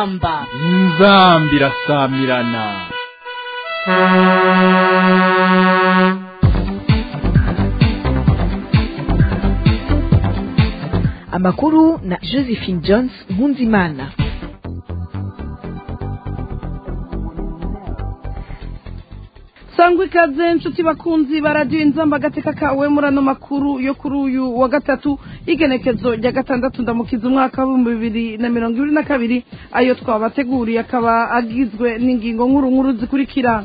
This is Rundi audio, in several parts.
inzamba inzamba irasamirana amakuru na josephine jones nkunzimana sangwa ikaze inshuti bakunzi baradiyo inzamba agateka kawe muri ano makuru yo kuri uyu wa gatatu y'igenekezo rya gatandatu ndamukiza umwaka w'ibihumbi bibiri na mirongo ibiri na kabiri ayo twabateguriye akaba agizwe n'ingingo nkuru nkuru zikurikira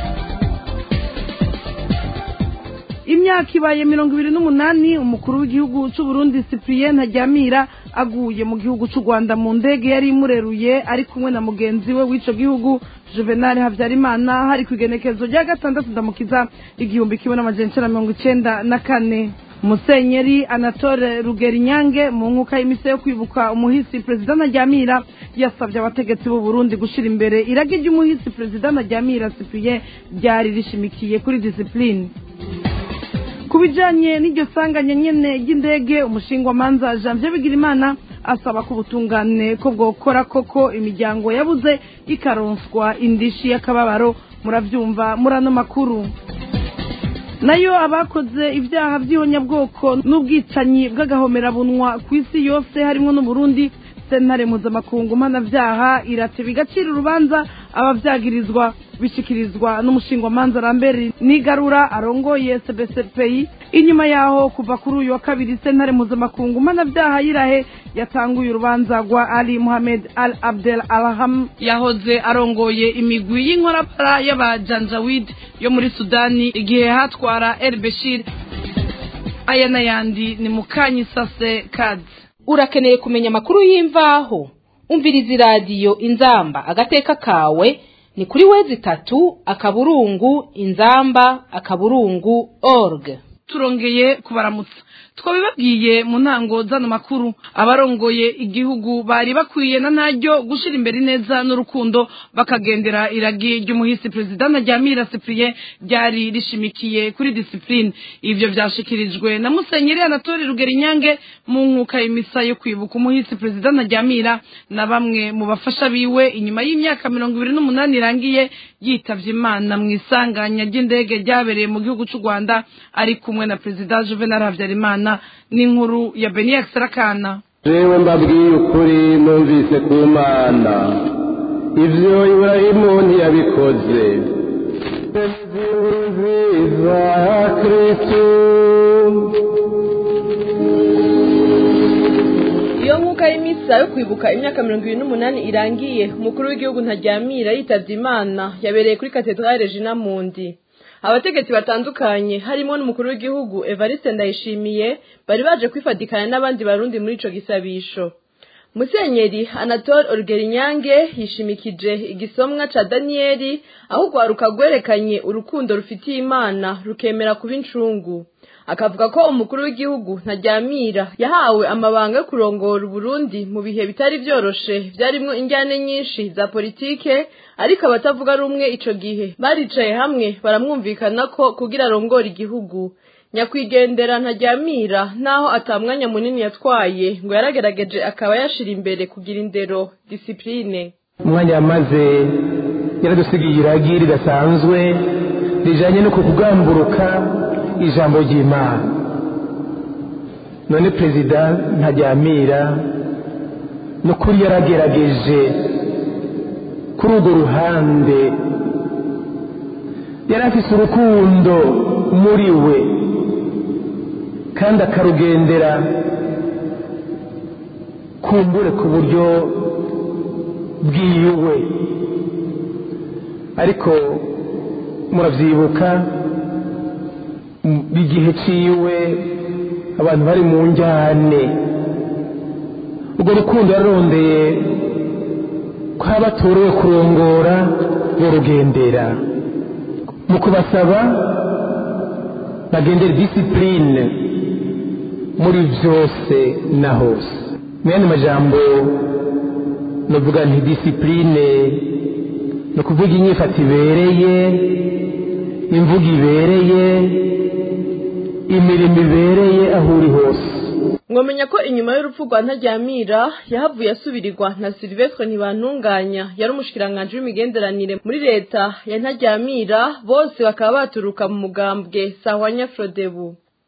imyaka ibaye mirongo ibiri n'umunani umukuru w'igihugu cy'u Burundi cyprien ntajyamira aguye mu gihugu cy'u rwanda mu ndege yari imureruye ari kumwe na mugenzi we w'icyo gihugu juvenal habyarimana hari ku igenekezo rya gatandatu ndamukiza igihumbi kimwe n'amajana icyenda mirongo icyenda na kane musenyeri anatole rugerinyange mu nkuka y'imise yo kwibuka umuhisi perezida ntajyamira yasabye abategetsi b'u Burundi gushyira imbere irage ry'umuhisi perezida ntajyamira cyprien ryari rishimikiye kuri disipurine ku bijyanye n'iryo sanganya nyine ry'indege umushingwamanza janvier bigirimana asaba ko ubutungane ko bwokora koko imiryango yabuze ikaronswa indishi y'akababaro murabyumva muri ano makuru nayo abakoze ibyaha by'ihonyabwoko n'ubwicanyi bw'agahomerabunwa ku isi yose harimo n'uburundi sentare mpuzamakungu mpanabyaha irateba igaciro urubanza ababyagirizwa bishyikirizwa n'umushingwamanza rambere nigarura arongoye cbcpi inyuma yaho kuva kuri uyu wa kabiri sentare mpuzamakungu mpanabyaha y'irahe yatanguye urubanza rwa ali muhamed al abdel alham yahoze arongoye imigwi y'inkorapara y'abajanjawid yo muri sudani igihe hatwara el beshir aya n'ayandi ni mukanyisase kadi urakeneye kumenya amakuru y'imvaho umviriza iradiyo inzamba agateka kawe ni kuri wezi itatu akaburungu inzamba akaburungu org turongeye kubaramutsa twabibabwiye mu ntango z'ano makuru abarongoye igihugu bari bakwiye na ntaryo gushyira imbere neza n'urukundo bakagendera iragi ry'umuhisi perezida ntajyamira cyprien ryari rishimikiye kuri disipurine ibyo byashyikirijwe na musenyeri anatole rugerinyange mu nkuka y'imisa yo kwibuka umuhisi perezida ntajyamira na bamwe mu bafasha biwe inyuma y'imyaka mirongo ibiri n'umunani irangiye yitabye imana mu isanganya ry'indege ryabereye mu gihugu cy'u rwanda ari kumwe na perezida juvenal habyarimana n'inkuru ya beniya sarakana jewe mbabwiye ukuri numvise ku mana ibyo iburahimu ntiyabikoze inkuru nziza ya kristu iyo nkuka y'imisa yo kwibuka imyaka mirongo irindwi n'umunani irangiye umukuru w'igihugu ntajyamira yitabye imana yabereye kuri katedrale regina mundi abategetsi batandukanye harimo n'umukuru w'igihugu evariste ndayishimiye bari baje kwifatikanya n'abandi barundi muri ico gisabisho musenyeri anatole orgerinyange yishimikije igisomwa ca daniyeli aho urwaruka rwerekanye urukundo rufitiye imana rukemera kuba incungu akavuga ko umukuru w'igihugu ntajyamira yahawe amabanga yo kurongora uburundi mu bihe bitari vyoroshe vyarimwo injyane nyinshi za politike ariko abatavuga rumwe ico gihe baricaye hamwe baramwumvikana ko kugira arongora igihugu nyakwigendera ntajyamira naho atamwanya munini yatwaye ngo yaragerageje akaba yashira imbere kugira indero disipurine umwanya yamaze yaradusigiye iragi ridasanzwe rijanye no kukugamburuka ijambo ry'imana none perezida ntajyamira n'ukuri yaragerageje kuri urwo ruhande yari afise urukundo muri we kandi akarugendera kumbure ku buryo bwiwe ariko muravyibuka igihe ciwe abantu bari mu njyane urwo rukundo yararondeye ko abatorewe kurongora borugendera mu kubasaba bagendera disipurine muri byose na hose mu yandi majambo navuga nti disipurine ni ukuvuga inyifato ibereye imvugo ibereye imirimo ibereye aho uri hose mwamenya ko inyuma y'urupfu rwa ntaryamira yahavuye asubirirwa na silvestre ntibantunganya yari umushikiranganji w'imigenderanire muri leta ya ntaryamira bose bakaba baturuka mu mugambwe sahwanya frodebu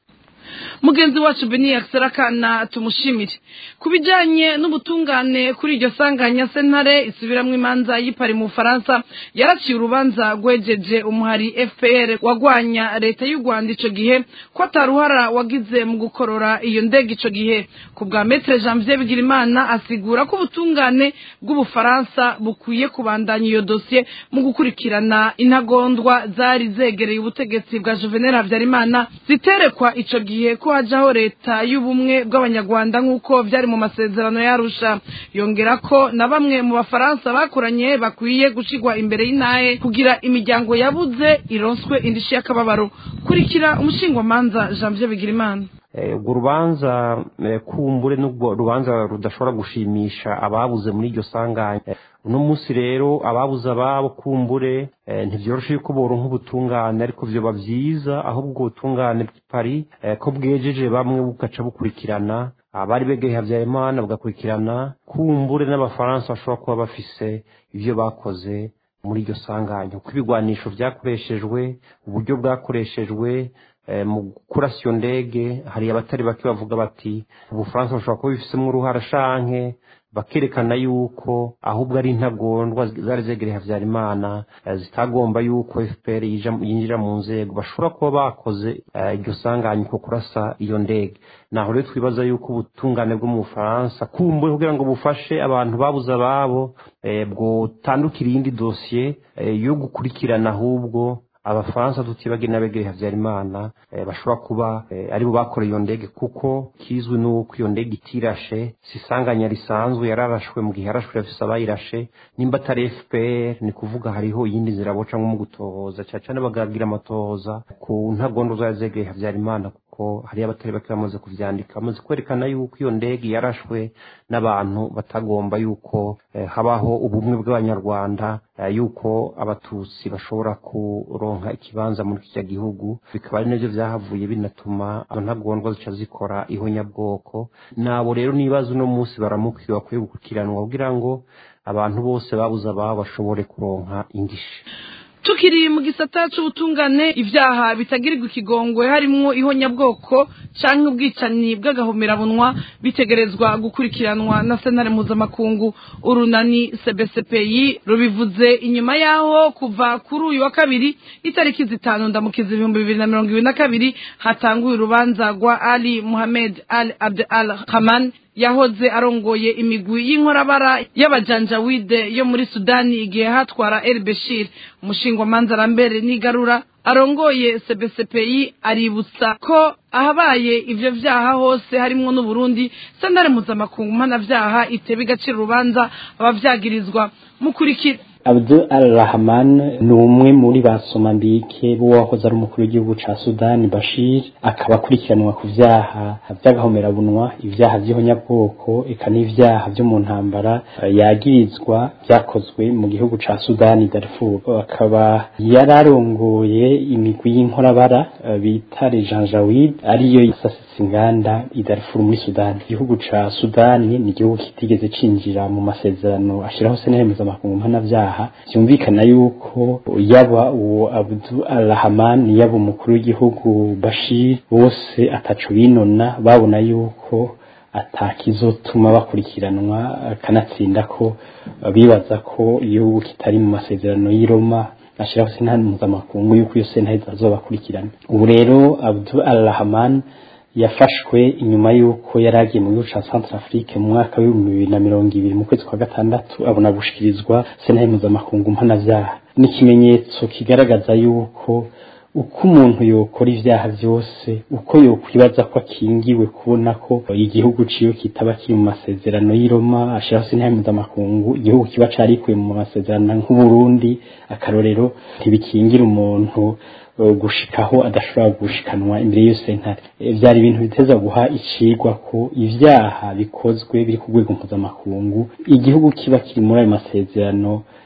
mugenzi wacu beni akisarakana tumushimire ku bijyanye n'ubutungane kuri iryo sanganya sentare isubiramwo imanza y'ipari mu bufaransa yaraciye urubanza rwejeje umuhari fpr wagwanya leta y'u rwanda icyo gihe ko ataruhara wagize mu gukorora iyo ndege icyo gihe ku bwa metere janvier bigirimana asigura ko ubutungane bw'ubufaransa bukwiye kubandanya iyo dosiye mu gukurikirana intagondwa zari zegereye ubutegetsi bwa juvenal habyarimana ziterekwa icyo gihe ko hajaho leta y'ubumwe bw'abanyarwanda nk'uko byari mu masezerano yarusha yongera ko na bamwe mu bafaransa bakoranye bakwiye gushigwa imbere y'intahe kugira imiryango yabuze ironswe indishyi y'akababaro kurikira umushingwamanza janvier bigirimana urwo rubanza kumbure n'ubwo rubanza rudashobora gushimisha ababuze muri iryo sanganya uno munsi rero ababuze ababo kumbure ntibyoroshe yuko boronka ubutungane ariko vyoba vyiza ahubwo ubutungane bw'ipari ko bwejeje bamwe bugaca bukurikirana abari begeye habyarimana bugakurikirana kumbure n'abafaransa bashobora kuba bafise ivyo bakoze muri iryo sanganya uko ibigwanisho vyakoreshejwe uburyo bwakoreshejwe mu kurasa iyo ndege hari abatari bake bavuga bati ubufaransa bushobora kuba bifisemo uruhara shanke bakerekana yuko ahubwo ari intagondwa zari zegereye habyarimana zitagomba yuko fpr yinjira mu nzego bashobora kuba bakoze iryo sanganya ko kurasa iyo ndege naho rero twibaza yuko ubutungane bwo mu bufaransa kumbure kugira ngo bufashe abantu babuze ababo bwotandukira iyindi dosiye yo gukurikirana ahubwo abafaransa tutibagire n'abegereye habyarimana bashobora kuba aribo bakoreye iyo ndege kuko kizwi n'uko iyo ndege itirashe si isanganya risanzwe yararashwe mu gihe yarashwe yafise abayirashe nimba atari fpr ni kuvuga hariho iyindi nzira boca nko mu gutohoza cyane cyane bagagira amatohoza ku ntagondo zari zegereye habyarimana kuko hariyo abatari bake bamaze kuvyandika bamaze kwerekana yuko iyo ndege yarashwe n'abantu batagomba yuko habaho ubumwe bw'abanyarwanda yuko abatutsi bashobora kuronka ikibanza muri kiriya gihugu bikaba ari nabyo vyahavuye binatuma ntagondwa zica zikora ihonyabwoko nabo rero nibaza uno munsi baramukiwe bakwiye gukurikiranwa kugira ngo abantu bose babuze ababo bashobore kuronka indishi tukiri mu gisata c'ubutungane ibyaha bitagirirwa ikigongwe harimwo ihonyabwoko canke ubwicanyi bw'agahomerabunwa bitegerezwa gukurikiranwa na sentare mpuzamakungu urunani cbcpi rubivuze inyuma yaho kuva kuri uyu wa kabiri itariki zitanu ndamukiza ibihumbi bibiri na mirongo ibiri na kabiri hatanguye urubanza rwa ali muhamed al abd al haman yahoze arongoye imigwi y'inkorabara y'abajanjawide yo muri sudani igihe hatwara el beshir umushingwamanza arambere n'igarura arongoye cbcpi aributsa ko ahabaye ivyo vyaha hose harimwo n'uburundi sentare mpuzamakungu mpanavyaha iteba igaciro urubanza abavyagirizwa mukurikira Abdul al-Rahman ni umwe muri ba Somambike b'uwahoze ari umukuru w'igihugu ca Sudani Bashir akaba akurikiranwa ku vyaha vy'agahomerabunwa ivyaha vy'ihonyabwoko eka n'ivyaha vyo mu ntambara yagirizwa vyakozwe mu gihugu ca Sudani Darfur akaba yararongoye imigwi y'inkorabara bita Janjaweed ariyo isasitse inganda i Darfur muri Sudani igihugu ca Sudani ni igihugu kitigeze cinjira mu masezerano ashiraho sentare mpuzamakungu mpanavyaha byumvikana yuko yaba uwo Abdul Rahman yaba umukuru w'igihugu Bashir bose ataco binona babona yuko atakizotuma bakurikiranwa kanatsinda ko bibaza ko igihugu kitari mu masezerano y'i Roma ashiraho sentare mpuzamakungu yuko iyo sentare izazobakurikirana ubu rero Abdul Rahman yafashwe inyuma y'uko yari agiye mu gihugu ca Centrafrique mu mwaka w'ibihumbi bibiri na mirongo ibiri mu kwezi kwa gatandatu abona gushikirizwa sentare mpuzamakungu mpanavyaha ni ikimenyetso kigaragaza yuko uko umuntu yokora ivyaha vyose uko yokwibaza ko akingiwe kubona ko igihugu ciwe kitaba kiri mu masezerano y'i Roma ashiraho sentare mpuzamakungu igihugu kiba carikuye mu masezerano nk'Uburundi akarorero ntibikingira umuntu gushikaho adashobora gushikanwa imbere y'iyo sentare vyari ibintu biteza guha icigwa ko ivyaha bikozwe biri ku rwego mpuzamakungu igihugu kiba kiri muri ayo masezerano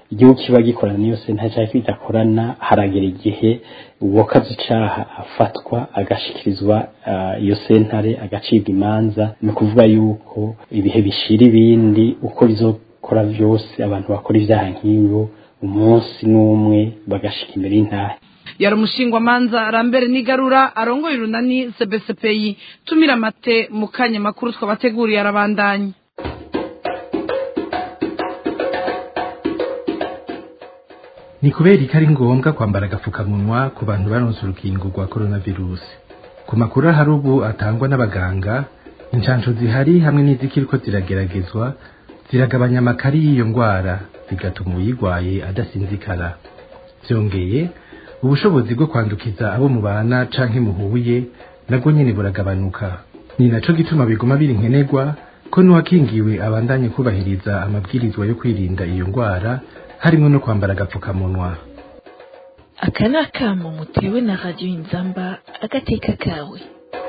igihugu kiba gikorana n'iyo sentare cyangwa kidakorana haragera igihe uwakaze icaha afatwa agashikirizwa uh, iyo sentare agacibwa imanza ni ukuvuga yuko ibihe bishira ibindi uko bizokora vyose abantu bakora ivyaha nk'ibyo umunsi n'umwe bagashika imbere y'intahe yari umushingwamanza rambere n'igarura arongoye urunani cbcpi tumira amate mu kanya makuru twabateguriye arabandanya ni kubera ko ari ngombwa kwambara agapfukamunwa ku bantu baronse urukingo rwa coronavirus ku makuru ahari ubu atangwa n'abaganga inshansho zihari hamwe n'izikiriko zirageragezwa ziragabanya amakari y'iyo ndwara bigatuma uyirwaye adasinzikara byongeye ubushobozi bwo kwandukiza abo mubana canke muhuye nabwo nyene buragabanuka ni naco gituma biguma biri nkenerwa ko n'uwakingiwe abandanye kubahiriza amabwirizwa yo kwirinda iyo ndwara harimo no kwambara agapfukamunwa aka ni akamo mutewe na radiyo inzamba agateka kawe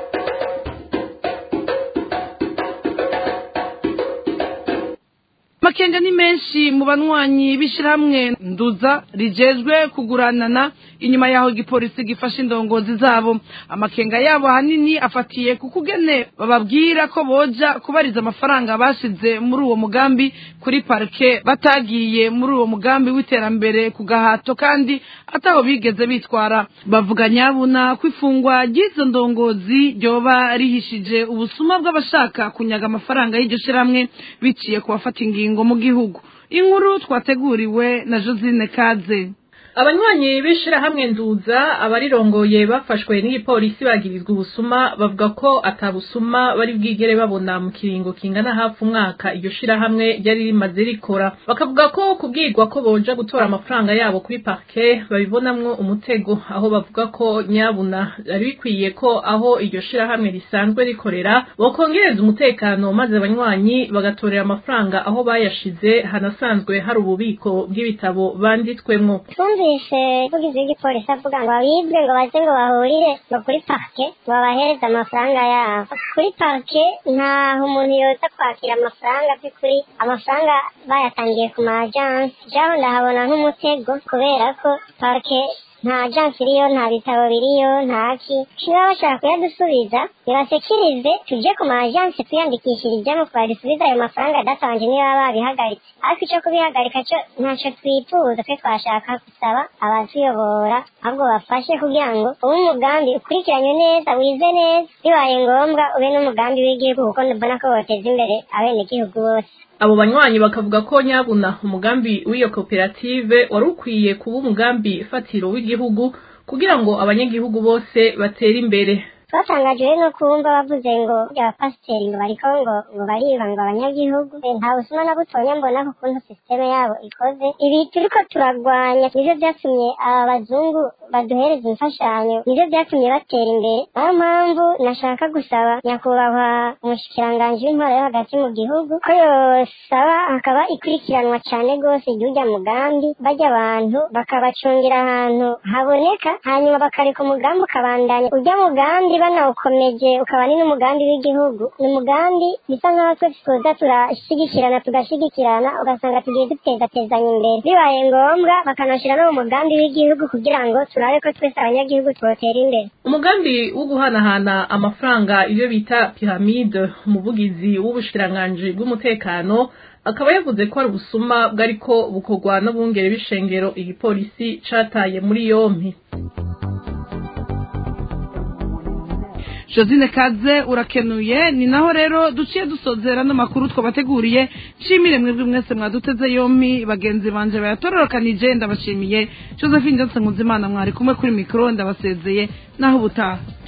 makenga ni menshi mu banywanyi b'ishyirahamwe nduza rijejwe kuguranana inyuma yaho igipolisi gifashe indongozi zabo amakenga yabo ahanini afatiye ku kugene bababwira ko boja kubariza amafaranga bashize muri uwo mugambi kuri parike batagiye muri uwo mugambi w'iterambere ku gahato kandi ataho bigeze bitwara bavuga nyabuna ko ifungwa ry'izo ndongozi ryoba rihishije ubusuma bw'abashaka kunyaga amafaranga y'iryo shyirahamwe biciye ku bafata ingingo mu gihugu inkuru twateguriwe na josine kaze abanywanyi b'ishirahamwe nduza abarirongoye bafashwe n'igipolisi bagirizwa ubusuma bavuga ko atabusuma bari bwigere babona mu kiringo kingana hafi umwaka iryo shirahamwe ryari rimaze rikora bakavuga ko kubwirwa ko boja gutora amafaranga yabo kuri parke babibonamwo umutego aho bavuga ko nyabuna ari bikwiye ko aho iryo shirahamwe risanzwe rikorera bokongereza umutekano maze abanywanyi bagatorera amafaranga aho bayashize hanasanzwe hari ububiko bw'ibitabo banditswemwo twumvise umuvugizi w'igipolisi avuga ngo abibwe ngo baze ngo bahurire ngo kuri parike ngo babahereze amafaranga yabo kuri parike ntaho umuntu yoza kwakira amafaranga by'ukuri amafaranga bayatangiye ku ma ajansi jaho ndahabona nk'umutego kubera ko parike nta ajansi iriyo nta bitabo biriyo ntaki niba bashaka kuyadusubiza nibasekirize tuje ku ma ajansi twiyandikishirijemo twadusubiza ayo mafaranga adatabanje niba babihagaritse ariko icyo kubihagarika cyo ntacyo twifuza twe twashaka gusaba abatuyobora ahubwo bafashe kugira ngo ube umugambi ukurikiranye neza wize neza bibaye ngombwa ube n'umugambi w'igihugu kuko mbona ko woteza imbere abenegihugu bose abo banywanyi bakavuga ko nyabuna umugambi w'iyo koperative wari ukwiye kuba umugambi fatiro w'igihugu kugira ngo abanyagihugu bose batere imbere twatangajwe no kumva bavuze ngo abapasiteri ngo bariko ngo ngo bariba ngo abanyagihugu nta busuma na butonya mbona ku kuntu sisiteme yabo ikoze ibi turiko turagwanya nivyo vyatumye aba bazungu baduhereza imfashanyo nivyo vyatumye batera imbere niyo mpamvu nashaka gusaba nyakubahwa umushikiranganji w'intwaro yo hagati mu gihugu ko yosaba hakaba ikurikiranwa cane rwose ry'urya mugambi barya abantu bakabacungira ahantu haboneka hanyuma bakareka umugambi ukabandanya urya mugambi banawukomeje ukaba ni n'umugambi w'igihugu ni umugambi bisa nk'aho twese tuza turashigikirana tugashigikirana ugasanga tugiye dutegatezanya imbere bibaye ngombwa bakanashyira no mu mugambi w'igihugu kugira ngo turabe ko twese abanyagihugu twotera imbere umugambi wo guhanahana amafaranga iyo bita piramide umuvugizi w'ubushikiranganji bw'umutekano akaba yavuze ko ari ubusuma bwariko bukorwa n'abungere b'ishengero igipolisi cataye muri yompi josine kaze urakenuye ni naho rero duciye dusozera n'amakuru twabateguriye nshimire mwebwe mwese mwaduteze yompi bagenzi banje bayatororokanije ndabashimiye josephine johnson nkuzimana mwari kumwe kuri mikoro ndabasezeye naho ubutaha